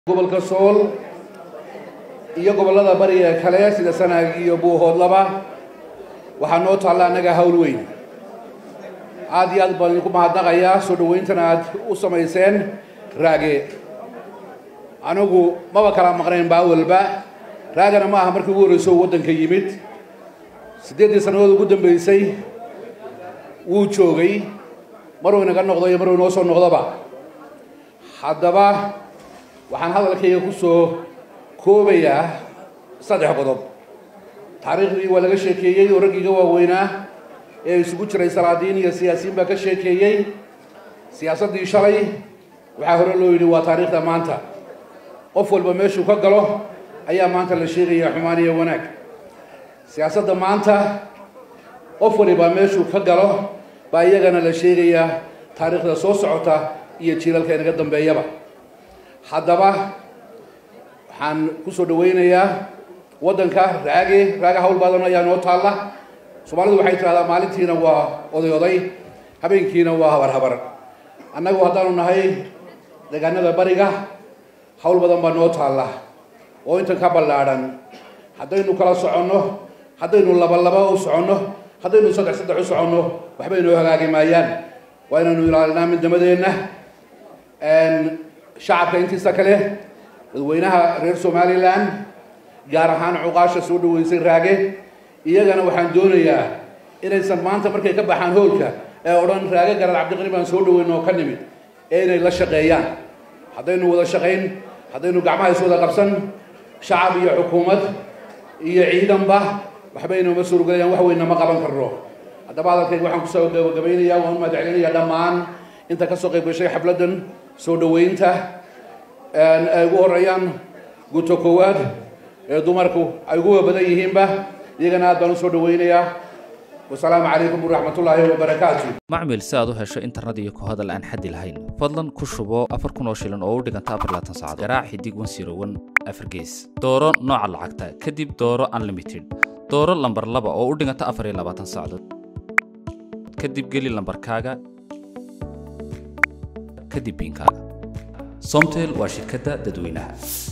gobolka sool iyo gobollada bariga kale sida sanaag iyo buuhoodlaba waxaa noo taalla annaga hawl weyn aad iyo aad baan idinku mahadnaqayaa soo dhawayntana aad u samayseen raage anigu maba kala maqnayn ba awalba raagana ma aha markii ugu horreyso uu waddanka yimid siddeeddii sannadood ugu dambeysay wuu joogay maruu inaga noqdo iyo maruu inoo soo noqdoba haddaba waxaan hadalkayga ku soo koobayaa saddex qodob taariikhdii waa laga sheekeeyey oo raggiiga waaweynaa ee isugu jiray salaadiin iyo siyaasiyiin baa ka sheekeeyey siyaasaddii shalay waxaa hore loo yidhi waa taariikhda maanta qof walba meeshuu ka galo ayaa maanta la sheegayaa xumaan iyo wanaag siyaasadda maanta qof waliba meeshuu ka galo baa iyagana la sheegayaa taariikhda soo socota iyo jiilalka inaga dambeeyaba haddaba waxaan ku soo dhawaynayaa waddanka raage raage hawl badan ayaa noo taalla soomaalidu waxay tidhahdaa maalintiina waa oday oday habeenkiina waa habar habar annagu haddaanu nahay deegaanada bariga hawl badan baa noo taalla oo intan ka ballaadhan haddaynu kala soconno haddaynu laba laba u soconno haddaynu saddex saddex u soconno waxba inoo hagaagi maayaan waa inaynu ilaalinaa midnimadeenna shacabka intiisa kale dadweynaha reer somalilan gaar ahaan cuqaasha soo dhaweysay raage iyagana waxaan doonayaa inaysan maanta markay ka baxaan hoolka ee odhan raage garal cabdiqani baan soo dhaweyn oo ka nimid ee inay la shaqeeyaan haddaynu wada shaqayn haddaynu gacmaha is wada qabsan shacab iyo xukuumad iyo ciidanba waxba inoma suurogelayaan wax weynna ma qaban karno haddaba hadalkayga waxaan kusoo gabagabaynayaa waan u mahadcelinayaa dhammaan inta ka soo qayb gashay xafladdan soo dhaweynta ay ugu horeeyaan guto koowaad ee dumarku ay ugu badan yihiinba iyagana aad baan u soo dhawaynayaa wasalaamu calaykum waraxmatullaahi wabarakaatu macmil si aad u hesho internet iyo ku hadal aan xaddi lahayn fadlan ku shubo afar kun oo shilin oo u dhiganta afar laatan saacadood garaac xidig wan siro wan afar gees dooro nooca lacagta kadib dooro unlimited dooro lambar laba oo u dhiganta afar iyo labaatan saacadood kadib geli lambarkaaga kadib biinkaaga somtel waa shirkadda dadweynaha